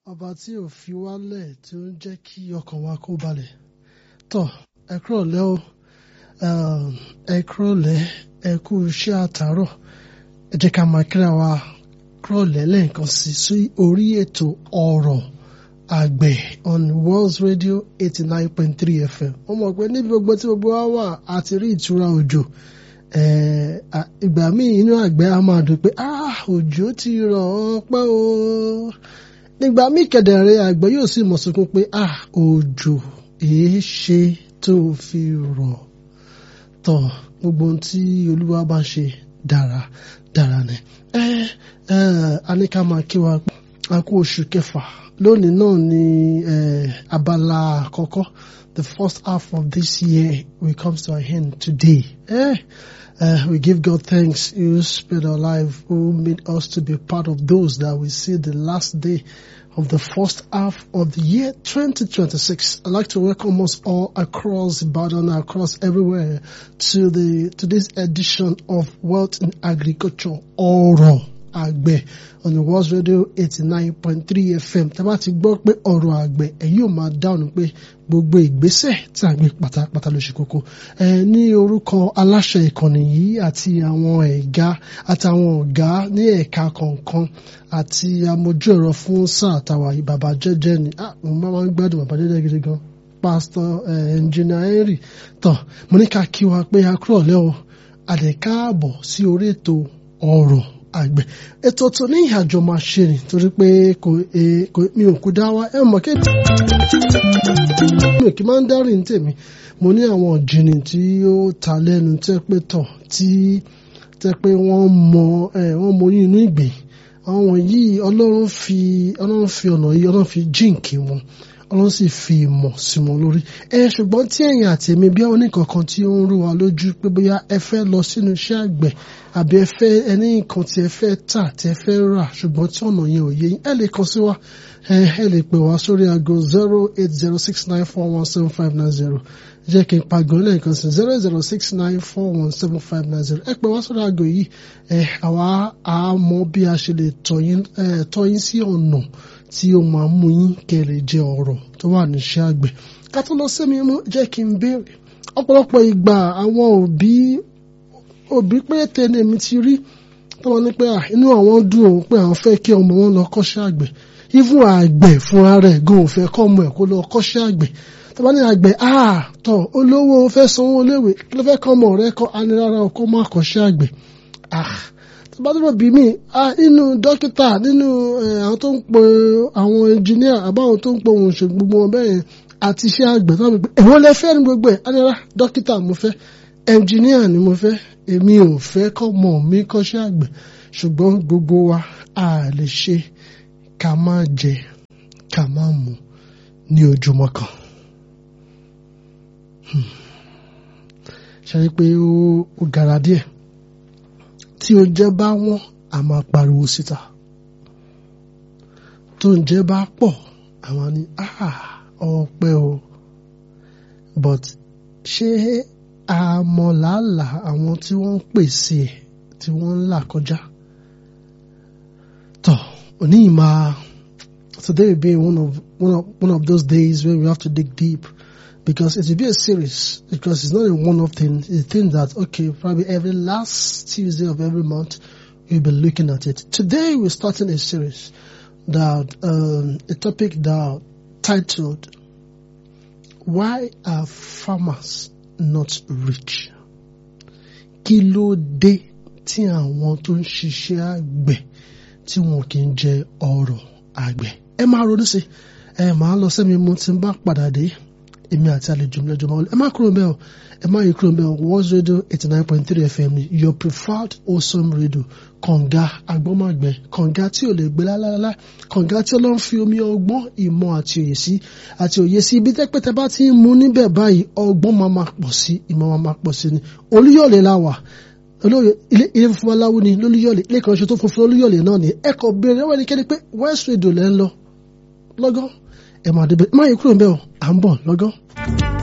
ọba tí ò fi wálẹ̀ tí ó ń jẹ́ kí ọkàn wa kó balẹ̀ tọ́ ẹ kúrọ̀lẹ́ o ẹ kúrọ̀lẹ́ ẹ kú iṣẹ́ àtàárọ̀ ẹ jẹ́ ká máa kíra wa kúrọ̀lẹ́ lẹ́ẹ̀kan sí sí orí ètò ọ̀rọ̀ àgbẹ̀ on World Radio eighty nine point three FM wọ́n mọ̀ pé níbi gbogbo tí gbogbo wa wà àti rí ìtura òjò ìgbà míì inú àgbẹ̀ á máa dùn pé òjò ti rọ̀ ọ́ pẹ́ o nígbà míì kẹ̀dẹ̀rẹ̀ àgbẹ̀ yóò sì mọ̀ sunkún pé òjò èé ṣe tó fi rọ̀ tọ̀ gbogbo ohun tí olúwa bá ṣe dára dára ni ẹ ẹ a ní ká máa kí wa a kú oṣù kẹfà lónìí náà ni abala àkọ́kọ́ the first half of this year will come to an end today. Eh? Uh, we give God thanks who spared our life, who made us to be part of those that we see the last day of the first half of the year 2026. I'd like to welcome us all across Ibadan, across everywhere to the to this edition of Wealth in Agriculture Oro Àgbẹ̀ on the World Radio 89.3 FM. Tá bá ti gbọ́ pé ọ̀rọ̀ àgbẹ̀ ẹ̀ yóò máa dáhùn pé gbogbo ìgbésẹ̀ tí a gbé pátápátá ló ṣe kókó. Ẹ ní orúkọ aláṣẹ ìkànnì yìí àti àwọn ẹ̀gá àtàwọn ọ̀gá ní ẹ̀ka kọ̀ọ̀kan àti amójú ẹ̀rọ fún sáà tàwa yìí bàbá jẹ́jẹ́ ni mo máa ń gbádùn bàbá jẹ́jẹ́ gidi gan pásítọ̀ ẹnjìnà Henry tán mo ní ká kí wa pé a kúrò lẹ́wọ̀ àdẹ̀káàbọ̀ sí orí ètò ọ̀rọ̀ àgbẹ̀ ètò tó ní ìhàjọ máa ṣe ni torí pé kò mi ò kú dá wa ẹ mọ̀ kí mi ò kí máa ń dárìn ní tèmi mo ní àwọn jìnnì tí ó ta lẹ́nu tẹ́ pé tọ̀ tí tẹ́ pé wọ́n mọ wọ́n mọ oyún inú ìgbìn àwọn yìí ọlọ́run fi ọlọ́run fi ọ̀nà yìí ọlọ́run fi jíǹkì wọn ọlọ́run sì fi ìmọ̀ sí wọn lórí ẹ ṣùgbọ́n tí ẹ̀yin àti èmi bí àwọn oníkankan tí ó ń rú wa lójú pé bóyá ẹ fẹ́ lọ sínú iṣẹ́ àgbẹ̀ àbí ẹ fẹ́ ẹni nǹkan tí ẹ fẹ́ tà tí ẹ fẹ́ rà ṣùgbọ́n tí ọ̀nà yẹn ò yé yín ẹ lè kàn sí wa ẹ lè pè wá sórí aago zero eight zero six nine four one seven five nine zero jẹ́ kí n pàgọ́ lẹ́ẹ̀kan sí zero zero six nine four one seven five nine zero ẹ pè wá sórí aago yìí ẹ àwa á mọ bí a ṣe lè tọ́ yín sí ọ̀nà tí ó máa mú yín kẹ́ lè jẹ ọ̀rọ̀ tó wà níṣẹ́ àgbẹ̀ ká tó lọ sẹ́mi mú jẹ́ kí n béèrè ọ̀pọ̀lọpọ̀ ìgbà àwọn òbí òbí péréte ni èmi ti rí tọ́wọ́n ní pé inú àwọn dùn òun pé àwọn fẹ́ kí ọmọ wọn lọ kọ́ṣẹ́ àgbẹ̀ even àgbẹ̀ fúnra rẹ̀ gan òun fẹ́ kọ́ ọmọ ẹ̀ kó lọ kọ́ṣẹ́ àgbẹ̀ tọ́wọ́n ní àgbẹ̀ tọ̀ olówó fẹ́ sanwó léwe kí ló fẹ́ kọ́ ọmọ rẹ̀ kọ́ anirara ọkọ́ má kọ́ṣẹ́ àgbẹ̀ tọ́bátọ́bọ̀ bí mi nínú dókítà nínú àwọn tó ń po àwọn ẹnjìníà àbáwọn tó ń po ohun ṣègùn gbogbo wọn bẹ́ẹ̀ àti iṣẹ́ àgbẹ̀ tó ń pè ẹ̀wọ́n lẹ fẹ́ ní gbogbo ẹ̀ adára dókítà mo fẹ́ ẹnjìníà ni mo fẹ́ èmi ò fẹ́ kọ́ mọ̀ mí kọ́ṣẹ́ àgbẹ̀ ṣùgbọ́n gbogbo wa a lè ṣe ká má jẹ ká má mu ní ojúmọ́ kan. ṣe é pé ó gara díẹ̀ tí oúnjẹ bá wọ́n a máa pariwo síta tó oúnjẹ bá pọ̀ àwọn ni ọpẹ́ o but ṣé àmọ̀làlà àwọn tí wọ́n ń pèsè ẹ̀ tí wọ́n ń là kọjá tọ̀ òní yìí máa today will be one of one of one of those days where we have to dig deep because it will be a series because it's not a one-off thing. It's a thing that okay, probably every last Tuesday of every month we'll be looking at it. Today we're starting a series that um, a topic that titled "Why Are Farmers Not Rich?" Kí ló dé tí àwọn tó ń ṣiṣẹ́ àgbẹ̀ tí wọn kì í jẹ ọrọ̀ àgbẹ̀? Ẹ máa ronú sí ẹ máa lọ sẹ́mi mo ti ń bá padà dé èmi àti àlejò mi lọ́jọ́ máa wọlé ẹ má kúrò mbẹ́ o ẹ má yí kúrò mbẹ́ o World Radio eighty nine point three FM ni your preferred awesome radio kànga agbọ́mọ̀gbẹ́ kànga tí ò lè gbé lálálá kànga tí Ọlọ́run fi omi ọgbọ́n ìmọ̀ àti òye sí àti òye sí ibi tẹ́pẹ́tẹ́ bá ti ń mu níbẹ̀ báyìí ọgbọ́n máa ma pọ̀ sí ìmọ̀ máa ma pọ̀ sí ni Olúyọ̀lé la wà olóyè ilé ilé funfun aláwo ni lólúyọ̀lé ilé kan ṣe tó funfun olúyọ̀lé náà ni ẹ kàn béèrè lọ́wọ́ ẹnikẹ́ni pé West Radio lẹ́ ń lọ lọ́gán ẹ̀ máa débẹ̀ má yẹ kúrò ń bẹ̀ ọ́ à ń bọ̀ lọ́gán.